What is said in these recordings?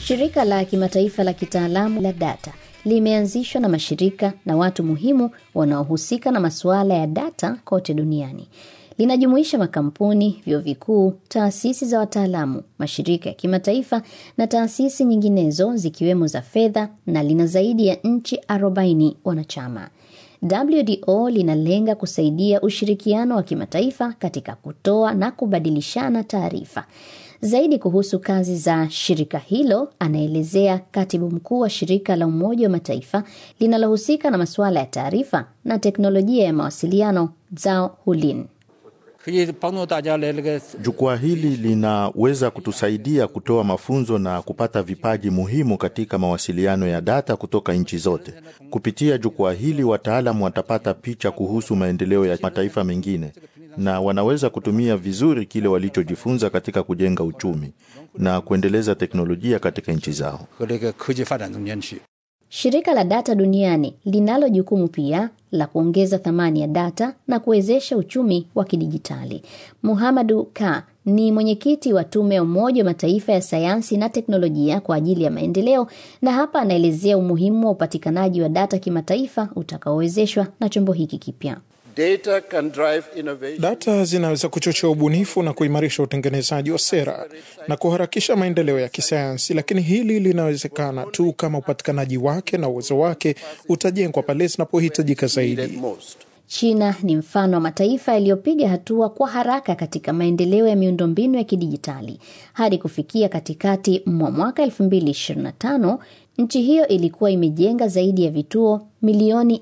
Shirika la kimataifa la kitaalamu la data limeanzishwa na mashirika na watu muhimu wanaohusika na masuala ya data kote duniani. Linajumuisha makampuni, vyuo vikuu, taasisi za wataalamu, mashirika ya kimataifa na taasisi nyinginezo zikiwemo za fedha na lina zaidi ya nchi 40 wanachama. WDO linalenga kusaidia ushirikiano wa kimataifa katika kutoa na kubadilishana taarifa. Zaidi kuhusu kazi za shirika hilo anaelezea katibu mkuu wa shirika la Umoja wa Mataifa linalohusika na masuala ya taarifa na teknolojia ya mawasiliano Zhao Hulin. Jukwaa hili linaweza kutusaidia kutoa mafunzo na kupata vipaji muhimu katika mawasiliano ya data kutoka nchi zote. Kupitia jukwaa hili, wataalamu watapata picha kuhusu maendeleo ya mataifa mengine na wanaweza kutumia vizuri kile walichojifunza katika kujenga uchumi na kuendeleza teknolojia katika nchi zao. Shirika la data duniani linalo jukumu pia la kuongeza thamani ya data na kuwezesha uchumi wa kidijitali. Muhamadu Ka ni mwenyekiti wa tume ya Umoja wa Mataifa ya sayansi na teknolojia kwa ajili ya maendeleo, na hapa anaelezea umuhimu wa upatikanaji wa data kimataifa utakaowezeshwa na chombo hiki kipya. Data can drive innovation. Data zinaweza kuchochea ubunifu na kuimarisha utengenezaji wa sera na kuharakisha maendeleo ya kisayansi, lakini hili linawezekana tu kama upatikanaji wake na uwezo wake utajengwa pale zinapohitajika zaidi. China ni mfano wa mataifa yaliyopiga hatua kwa haraka katika maendeleo ya miundombinu ya kidijitali. Hadi kufikia katikati mwa mwaka 2025, nchi hiyo ilikuwa imejenga zaidi ya vituo milioni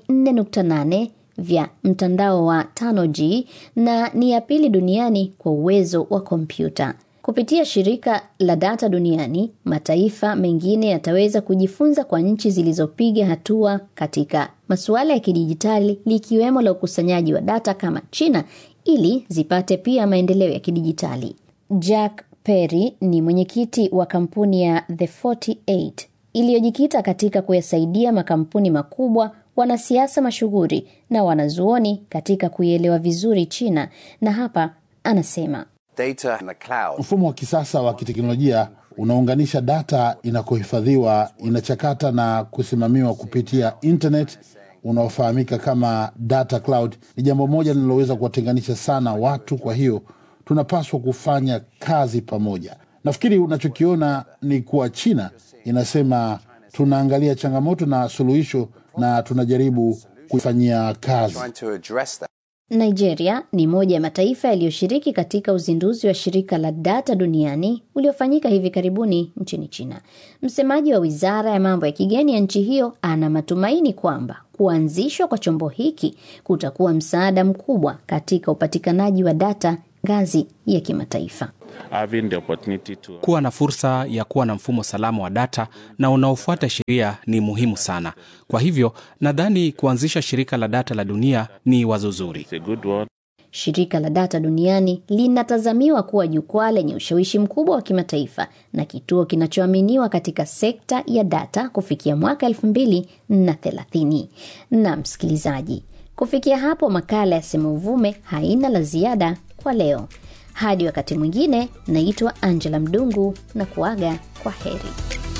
4.8 vya mtandao wa 5G na ni ya pili duniani kwa uwezo wa kompyuta. Kupitia shirika la data duniani, mataifa mengine yataweza kujifunza kwa nchi zilizopiga hatua katika masuala ya kidijitali likiwemo la ukusanyaji wa data kama China ili zipate pia maendeleo ya kidijitali. Jack Perry ni mwenyekiti wa kampuni ya The 48 iliyojikita katika kuyasaidia makampuni makubwa wanasiasa mashuhuri na wanazuoni katika kuielewa vizuri China, na hapa anasema Data in the cloud. Mfumo wa kisasa wa kiteknolojia unaunganisha data inakohifadhiwa, inachakata na kusimamiwa kupitia internet unaofahamika kama data cloud. Ni jambo moja linaloweza kuwatenganisha sana watu, kwa hiyo tunapaswa kufanya kazi pamoja. Nafikiri unachokiona ni kuwa China inasema tunaangalia changamoto na suluhisho na tunajaribu kuifanyia kazi. Trying to address that. Nigeria ni moja ya mataifa yaliyoshiriki katika uzinduzi wa shirika la data duniani uliofanyika hivi karibuni nchini China. Msemaji wa wizara ya mambo ya kigeni ya nchi hiyo ana matumaini kwamba kuanzishwa kwa chombo hiki kutakuwa msaada mkubwa katika upatikanaji wa data ngazi ya kimataifa. Kuwa na fursa ya kuwa na mfumo salama wa data na unaofuata sheria ni muhimu sana. Kwa hivyo nadhani kuanzisha shirika la data la dunia ni wazo zuri. Shirika la data duniani linatazamiwa kuwa jukwaa lenye ushawishi mkubwa wa kimataifa na kituo kinachoaminiwa katika sekta ya data kufikia mwaka elfu mbili na thelathini. Na msikilizaji, kufikia hapo makala ya Sema Uvume haina la ziada kwa leo. Hadi wakati mwingine, naitwa Angela Mdungu na kuaga kwa heri.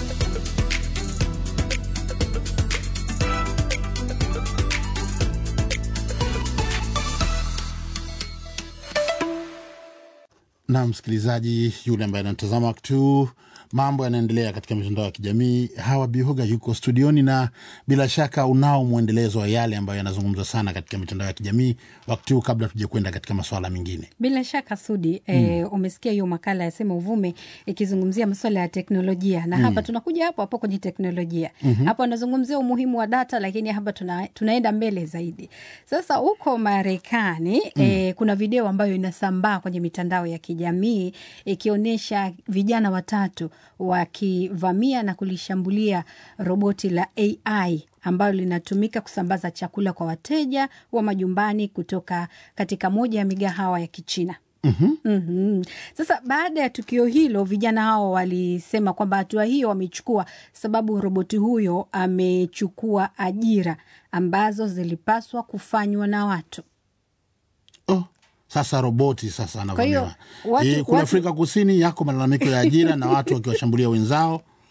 na msikilizaji yule ambaye anatazama wakati huu mambo yanaendelea katika mitandao ya kijamii hawa bihoga yuko studioni na bila shaka unao mwendelezo wa yale ambayo yanazungumzwa sana katika mitandao ya kijamii wakati huu kabla tuja kwenda katika masuala mengine Bila shaka Sudi, mm. e, umesikia hiyo makala ya Sema Uvume ikizungumzia masuala ya teknolojia na mm. hapa tunakuja hapo hapo kwenye teknolojia mm-hmm. Hapa anazungumzia umuhimu wa data, lakini hapa tuna, tunaenda mbele zaidi. Sasa huko Marekani mm. e, kuna video ambayo inasambaa kwenye mitandao ya kijamii ikionyesha vijana watatu wakivamia na kulishambulia roboti la AI ambalo linatumika kusambaza chakula kwa wateja wa majumbani kutoka katika moja ya migahawa ya Kichina. mm-hmm. Mm-hmm. Sasa baada ya tukio hilo, vijana hao walisema kwamba hatua hiyo wamechukua sababu roboti huyo amechukua ajira ambazo zilipaswa kufanywa na watu. oh, sasa roboti sasa hiyo, anavamiwa watu- Eh, kule watu- afrika kusini yako malalamiko ya ajira na watu wakiwashambulia wenzao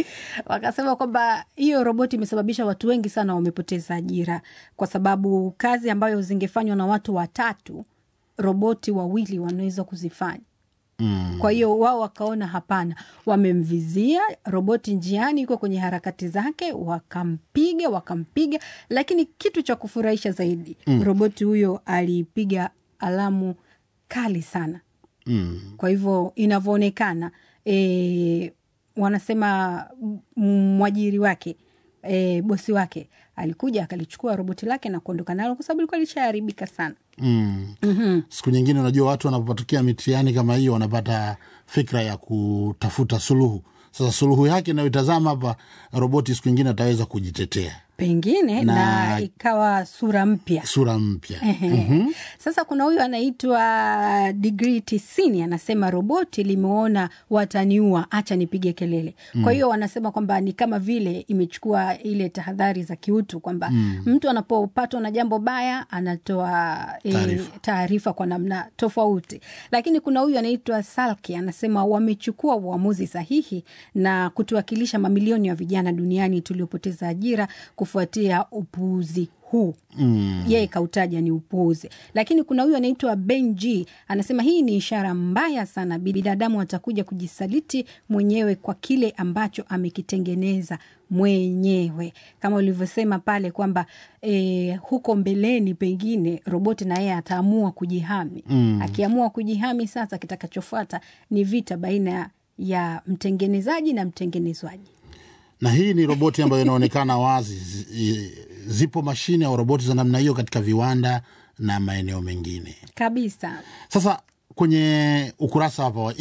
wakasema kwamba hiyo roboti imesababisha watu wengi sana wamepoteza ajira, kwa sababu kazi ambayo zingefanywa na watu watatu, roboti wawili wanaweza kuzifanya. Mm. Kwa hiyo wao wakaona hapana, wamemvizia roboti njiani, iko kwenye harakati zake, wakampiga wakampiga, lakini kitu cha kufurahisha zaidi mm. roboti huyo alipiga alamu kali sana mm. kwa hivyo inavyoonekana e, wanasema mwajiri wake e, bosi wake alikuja akalichukua roboti lake na kuondoka nalo kwa sababu ilikuwa lishaharibika sana. Mm. Mm-hmm. Siku nyingine unajua watu wanapotokea mitihani kama hiyo wanapata fikra ya kutafuta suluhu. Sasa suluhu yake inayoitazama hapa, roboti siku nyingine ataweza kujitetea pengine na, na ikawa sura mpya sura mpya mm-hmm. Sasa kuna huyu anaitwa Degree tisini anasema roboti limeona wataniua, acha nipige kelele mm. Kwa hiyo wanasema kwamba ni kama vile imechukua ile tahadhari za kiutu kwamba mm. mtu anapopatwa na jambo baya anatoa e, taarifa kwa namna tofauti, lakini kuna huyu anaitwa Salki anasema wamechukua uamuzi sahihi na kutuwakilisha mamilioni ya vijana duniani tuliopoteza ajira kufuatia upuuzi huu mm. Yeye kautaja ni upuuzi, lakini kuna huyu anaitwa Benji anasema hii ni ishara mbaya sana, binadamu atakuja kujisaliti mwenyewe kwa kile ambacho amekitengeneza mwenyewe, kama ulivyosema pale kwamba e, huko mbeleni pengine roboti na yeye ataamua kujihami mm. Akiamua kujihami, sasa kitakachofuata ni vita baina ya mtengenezaji na mtengenezwaji na hii ni roboti ambayo inaonekana wazi. Zipo mashine au roboti za namna hiyo katika viwanda na maeneo mengine kabisa. Sasa kwenye ukurasa hapa wa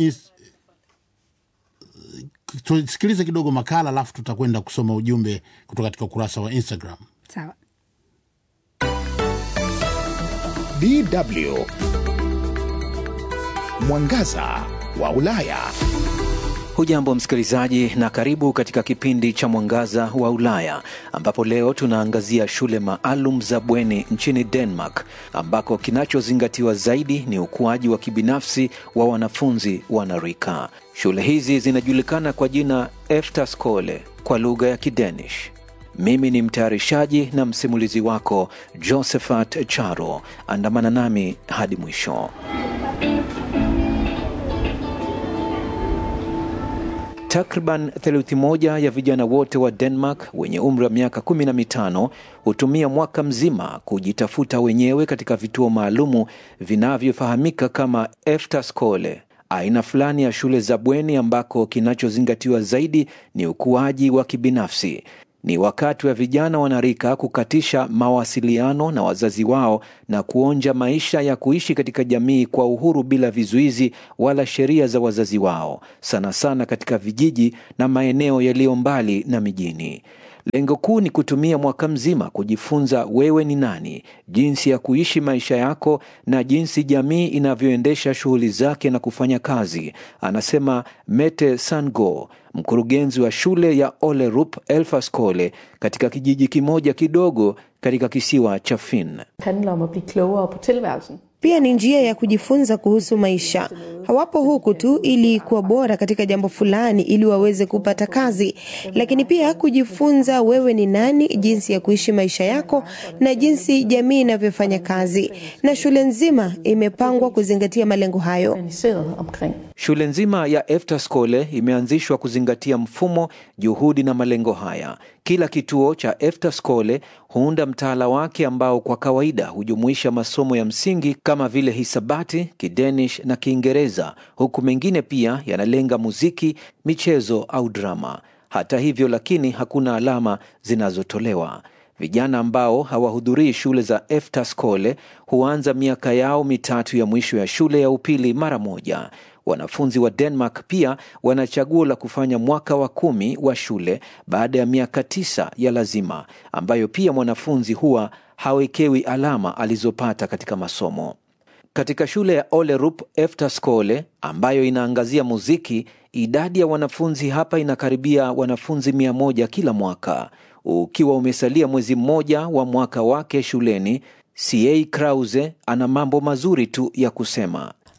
tusikilize kidogo makala, alafu tutakwenda kusoma ujumbe kutoka katika ukurasa wa Instagram. Sawa. DW Mwangaza wa Ulaya. Hujambo msikilizaji, na karibu katika kipindi cha Mwangaza wa Ulaya, ambapo leo tunaangazia shule maalum za bweni nchini Denmark, ambako kinachozingatiwa zaidi ni ukuaji wa kibinafsi wa wanafunzi wanarika. Shule hizi zinajulikana kwa jina Efterskole kwa lugha ya Kidanish. Mimi ni mtayarishaji na msimulizi wako Josephat Charo. Andamana nami hadi mwisho. Takriban theluthi moja ya vijana wote wa Denmark wenye umri wa miaka kumi na mitano hutumia mwaka mzima kujitafuta wenyewe katika vituo maalumu vinavyofahamika kama Efterskole, aina fulani ya shule za bweni ambako kinachozingatiwa zaidi ni ukuaji wa kibinafsi. Ni wakati wa vijana wanarika kukatisha mawasiliano na wazazi wao na kuonja maisha ya kuishi katika jamii kwa uhuru bila vizuizi wala sheria za wazazi wao, sana sana katika vijiji na maeneo yaliyo mbali na mijini. Lengo kuu ni kutumia mwaka mzima kujifunza wewe ni nani, jinsi ya kuishi maisha yako na jinsi jamii inavyoendesha shughuli zake na kufanya kazi, anasema Mette Sandgaard, mkurugenzi wa shule ya Olerup Elferskole katika kijiji kimoja kidogo katika kisiwa cha Fyn. Pia ni njia ya kujifunza kuhusu maisha. Hawapo huku tu ili kuwa bora katika jambo fulani ili waweze kupata kazi, lakini pia kujifunza wewe ni nani, jinsi ya kuishi maisha yako na jinsi jamii inavyofanya kazi, na shule nzima imepangwa kuzingatia malengo hayo. Shule nzima ya Efterskole imeanzishwa kuzingatia mfumo, juhudi na malengo haya. Kila kituo cha Efterskole huunda mtaala wake ambao kwa kawaida hujumuisha masomo ya msingi kama vile hisabati, Kidenish na Kiingereza, huku mengine pia yanalenga muziki, michezo au drama. Hata hivyo lakini, hakuna alama zinazotolewa. Vijana ambao hawahudhurii shule za Efterskole huanza miaka yao mitatu ya mwisho ya shule ya upili mara moja. Wanafunzi wa Denmark pia wana chaguo la kufanya mwaka wa kumi wa shule baada ya miaka tisa ya lazima, ambayo pia mwanafunzi huwa hawekewi alama alizopata katika masomo. Katika shule ya Olerup Efterskole ambayo inaangazia muziki, idadi ya wanafunzi hapa inakaribia wanafunzi mia moja kila mwaka. Ukiwa umesalia mwezi mmoja wa mwaka wake shuleni, CA Krause ana mambo mazuri tu ya kusema.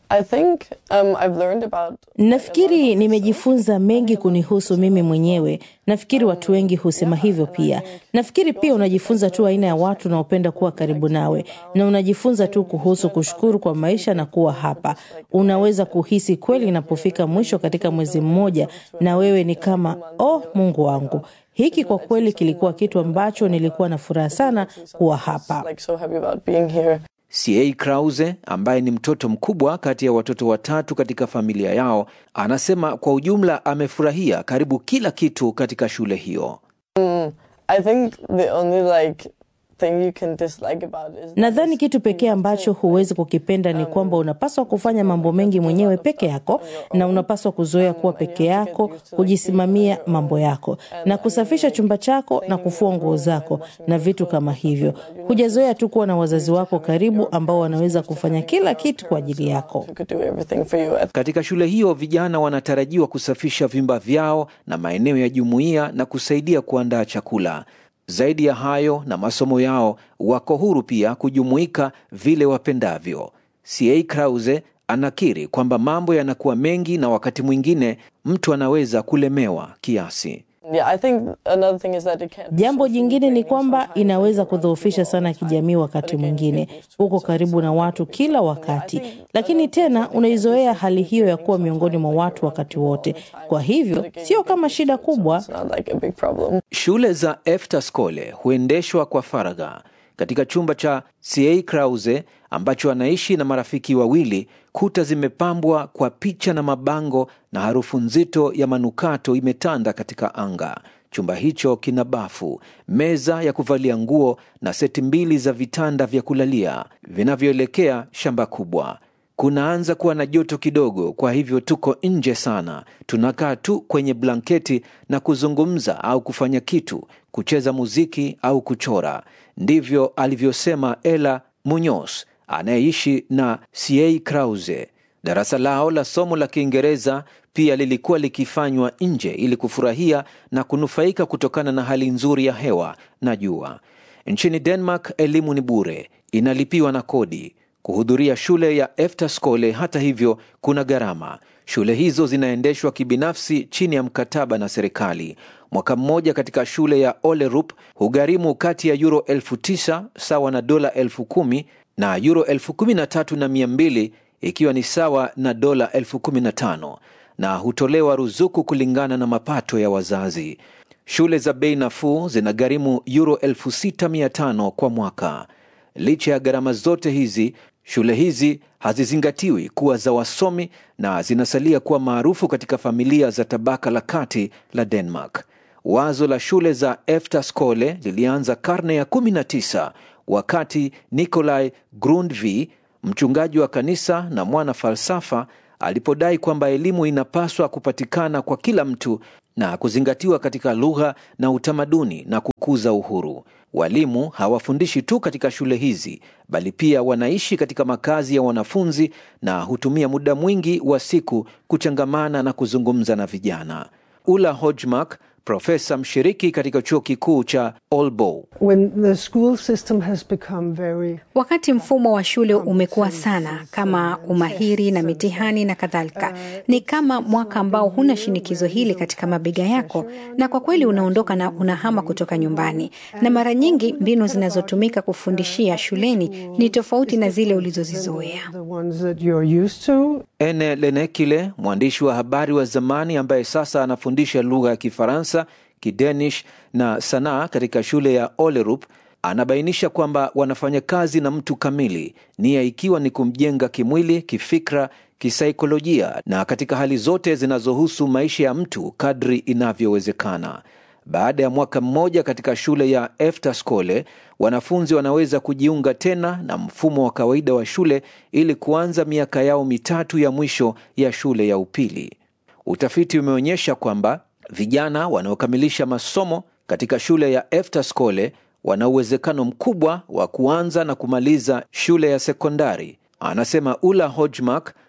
I think um, I've learned about Nafikiri nimejifunza mengi kunihusu mimi mwenyewe. Nafikiri watu wengi husema hivyo pia. Nafikiri pia unajifunza tu aina ya watu unaopenda kuwa karibu nawe, na unajifunza tu kuhusu kushukuru kwa maisha na kuwa hapa. Unaweza kuhisi kweli inapofika mwisho katika mwezi mmoja, na wewe ni kama oh, Mungu wangu, hiki kwa kweli kilikuwa kitu ambacho nilikuwa na furaha sana kuwa hapa. like so happy about being here. CA Krause ambaye ni mtoto mkubwa kati ya watoto watatu katika familia yao, anasema kwa ujumla amefurahia karibu kila kitu katika shule hiyo. Mm, I think the only like thing you can dislike about it is Nadhani kitu pekee ambacho huwezi kukipenda ni kwamba unapaswa kufanya mambo mengi mwenyewe peke yako, na unapaswa kuzoea kuwa peke yako, kujisimamia mambo yako, na kusafisha chumba chako na kufua nguo zako na vitu kama hivyo. Hujazoea tu kuwa na wazazi wako karibu ambao wanaweza kufanya kila kitu kwa ajili yako. could do everything for you. Katika shule hiyo vijana wanatarajiwa kusafisha vyumba vyao na maeneo ya jumuiya na kusaidia kuandaa chakula. Zaidi ya hayo na masomo yao, wako huru pia kujumuika vile wapendavyo. CA Krause anakiri kwamba mambo yanakuwa mengi na wakati mwingine mtu anaweza kulemewa kiasi. Yeah, I think another thing is that it can. Jambo jingine ni kwamba inaweza kudhoofisha sana kijamii. Wakati mwingine uko karibu na watu kila wakati, lakini tena unaizoea hali hiyo ya kuwa miongoni mwa watu wakati wote. Kwa hivyo sio kama shida kubwa. It's not like a big problem. Shule za Eftaskole huendeshwa kwa faragha. Katika chumba cha CA Krause ambacho anaishi na marafiki wawili, kuta zimepambwa kwa picha na mabango na harufu nzito ya manukato imetanda katika anga. Chumba hicho kina bafu, meza ya kuvalia nguo na seti mbili za vitanda vya kulalia vinavyoelekea shamba kubwa. Kunaanza kuwa na joto kidogo, kwa hivyo tuko nje sana. Tunakaa tu kwenye blanketi na kuzungumza au kufanya kitu, kucheza muziki au kuchora. Ndivyo alivyosema Ela Munoz anayeishi na CA Krause. Darasa lao la somo la Kiingereza pia lilikuwa likifanywa nje ili kufurahia na kunufaika kutokana na hali nzuri ya hewa na jua. Nchini Denmark elimu ni bure, inalipiwa na kodi. Kuhudhuria shule ya Efterskole hata hivyo kuna gharama. Shule hizo zinaendeshwa kibinafsi chini ya mkataba na serikali. Mwaka mmoja katika shule ya Olerup hugharimu kati ya euro elfu tisa sawa na dola elfu kumi na euro elfu kumi na tatu na mia mbili ikiwa ni sawa na dola elfu kumi na tano na hutolewa ruzuku kulingana na mapato ya wazazi. Shule za bei nafuu zinagharimu euro elfu sita mia tano kwa mwaka. Licha ya gharama zote hizi, shule hizi hazizingatiwi kuwa za wasomi na zinasalia kuwa maarufu katika familia za tabaka la kati la Denmark. Wazo la shule za Efterskole lilianza karne ya 19 wakati Nikolai Grundtvig, mchungaji wa kanisa na mwana falsafa, alipodai kwamba elimu inapaswa kupatikana kwa kila mtu na kuzingatiwa katika lugha na utamaduni na kukuza uhuru. Walimu hawafundishi tu katika shule hizi, bali pia wanaishi katika makazi ya wanafunzi na hutumia muda mwingi wa siku kuchangamana na kuzungumza na vijana. Ula Hodgmark, profesa mshiriki katika chuo kikuu cha Aalborg. When the school system has become very Wakati mfumo wa shule umekuwa sana kama umahiri na mitihani na kadhalika, ni kama mwaka ambao huna shinikizo hili katika mabega yako, na kwa kweli unaondoka na unahama kutoka nyumbani, na mara nyingi mbinu zinazotumika kufundishia shuleni ni tofauti na zile ulizozizoea. the ones that you're used to. Ene Lenekile, mwandishi wa habari wa zamani ambaye sasa anafundisha lugha ya Kifaransa, Kidenish na sanaa katika shule ya Olerup, anabainisha kwamba wanafanya kazi na mtu kamili, nia ikiwa ni kumjenga kimwili, kifikra, kisaikolojia na katika hali zote zinazohusu maisha ya mtu kadri inavyowezekana. Baada ya mwaka mmoja katika shule ya Efterskole, wanafunzi wanaweza kujiunga tena na mfumo wa kawaida wa shule ili kuanza miaka yao mitatu ya mwisho ya shule ya upili. Utafiti umeonyesha kwamba vijana wanaokamilisha masomo katika shule ya Efterskole wana uwezekano mkubwa wa kuanza na kumaliza shule ya sekondari, anasema Ula Hodgmark,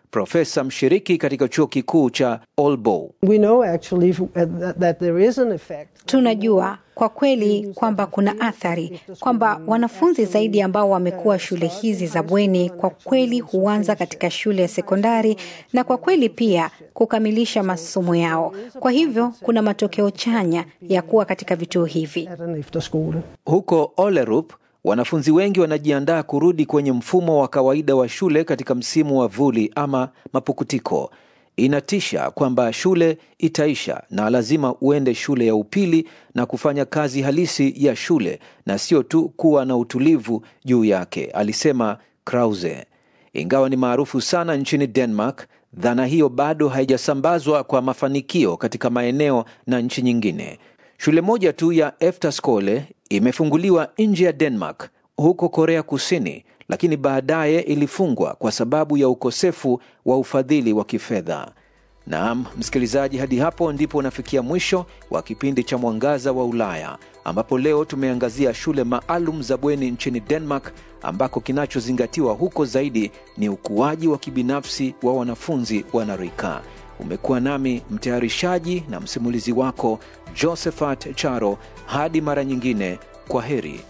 profesa mshiriki katika chuo kikuu cha Aalborg. We know actually uh, that, that there is an effect. Tunajua kwa kweli kwamba kuna athari kwamba wanafunzi zaidi ambao wamekuwa shule hizi za bweni kwa kweli huanza katika shule ya sekondari na kwa kweli pia kukamilisha masomo yao. Kwa hivyo kuna matokeo chanya ya kuwa katika vituo hivi. Huko Olerup, wanafunzi wengi wanajiandaa kurudi kwenye mfumo wa kawaida wa shule katika msimu wa vuli ama mapukutiko. Inatisha kwamba shule itaisha na lazima uende shule ya upili na kufanya kazi halisi ya shule na sio tu kuwa na utulivu juu yake, alisema Krause. Ingawa ni maarufu sana nchini Denmark, dhana hiyo bado haijasambazwa kwa mafanikio katika maeneo na nchi nyingine. Shule moja tu ya Efterskole imefunguliwa nje ya Denmark, huko Korea Kusini, lakini baadaye ilifungwa kwa sababu ya ukosefu wa ufadhili wa kifedha. Naam, msikilizaji, hadi hapo ndipo unafikia mwisho wa kipindi cha Mwangaza wa Ulaya, ambapo leo tumeangazia shule maalum za bweni nchini Denmark, ambako kinachozingatiwa huko zaidi ni ukuaji wa kibinafsi wa wanafunzi wanarika. Umekuwa nami mtayarishaji na msimulizi wako Josephat Charo. Hadi mara nyingine, kwa heri.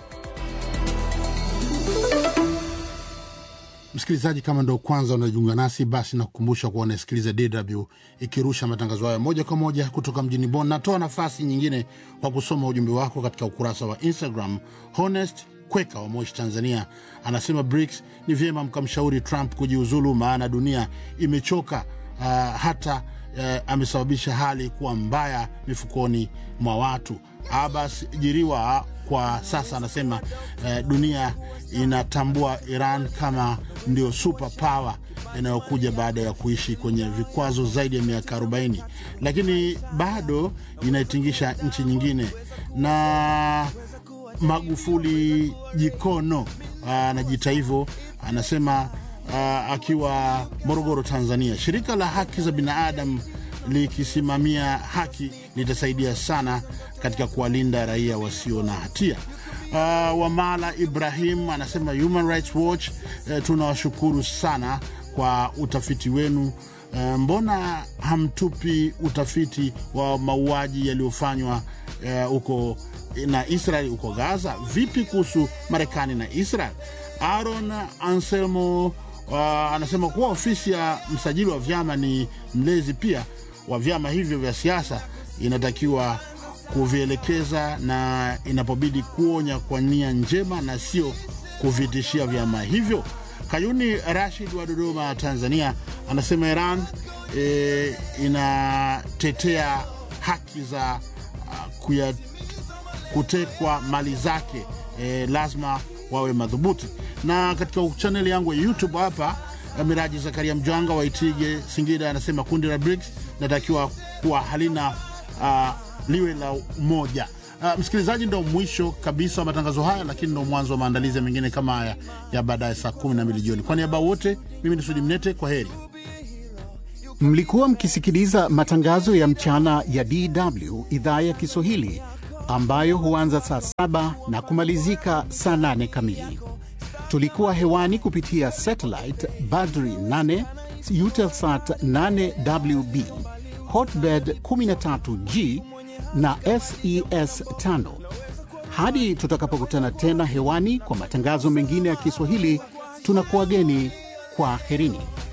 Msikilizaji, kama ndo kwanza unajiunga nasi, basi nakukumbusha kuwa unasikiliza DW ikirusha matangazo hayo moja kwa moja kutoka mjini Bonn. Natoa nafasi nyingine kwa kusoma ujumbe wako katika ukurasa wa Instagram. Honest Kweka wa Moshi, Tanzania, anasema BRICS ni vyema mkamshauri Trump kujiuzulu, maana dunia imechoka. Uh, hata uh, amesababisha hali kuwa mbaya mifukoni mwa watu. Abbas Jiriwa kwa sasa anasema uh, dunia inatambua Iran kama ndio super power inayokuja baada ya kuishi kwenye vikwazo zaidi ya miaka 40, lakini bado inaitingisha nchi nyingine. Na Magufuli Jikono anajiita hivyo, anasema uh, akiwa Morogoro, Tanzania, shirika la haki za binadamu likisimamia haki litasaidia sana katika kuwalinda raia wasio na hatia. Uh, Wamala Ibrahim anasema Human Rights Watch, uh, tunawashukuru sana kwa utafiti wenu. Uh, mbona hamtupi utafiti wa mauaji yaliyofanywa huko uh, na Israel huko Gaza? Vipi kuhusu Marekani na Israel? Aaron Anselmo uh, anasema kuwa ofisi ya msajili wa vyama ni mlezi pia wa vyama hivyo vya siasa, inatakiwa kuvielekeza na inapobidi kuonya kwa nia njema na sio kuvitishia vyama hivyo. Kayuni Rashid wa Dodoma, Tanzania, anasema Iran e, inatetea haki za uh, kuya, kutekwa mali zake e, lazima wawe madhubuti. Na katika chaneli yangu ya YouTube hapa Miraji Zakaria Mjwanga wa Itige, Singida, anasema kundi la BRICS natakiwa kuwa halina uh, liwe la umoja. Uh, msikilizaji, ndo mwisho kabisa wa matangazo haya, lakini ndo mwanzo wa maandalizi mengine kama haya ya baadaye saa kumi na mbili jioni. Kwa niaba wote, mimi ni Sudi Mnete, kwa heri. Mlikuwa mkisikiliza matangazo ya mchana ya DW idhaa ya Kiswahili ambayo huanza saa saba na kumalizika saa nane kamili. Tulikuwa hewani kupitia satellite Badri 8 Eutelsat 8WB Hotbird 13G na SES 5. Hadi tutakapokutana tena hewani kwa matangazo mengine ya Kiswahili, tunakuwageni kwa herini.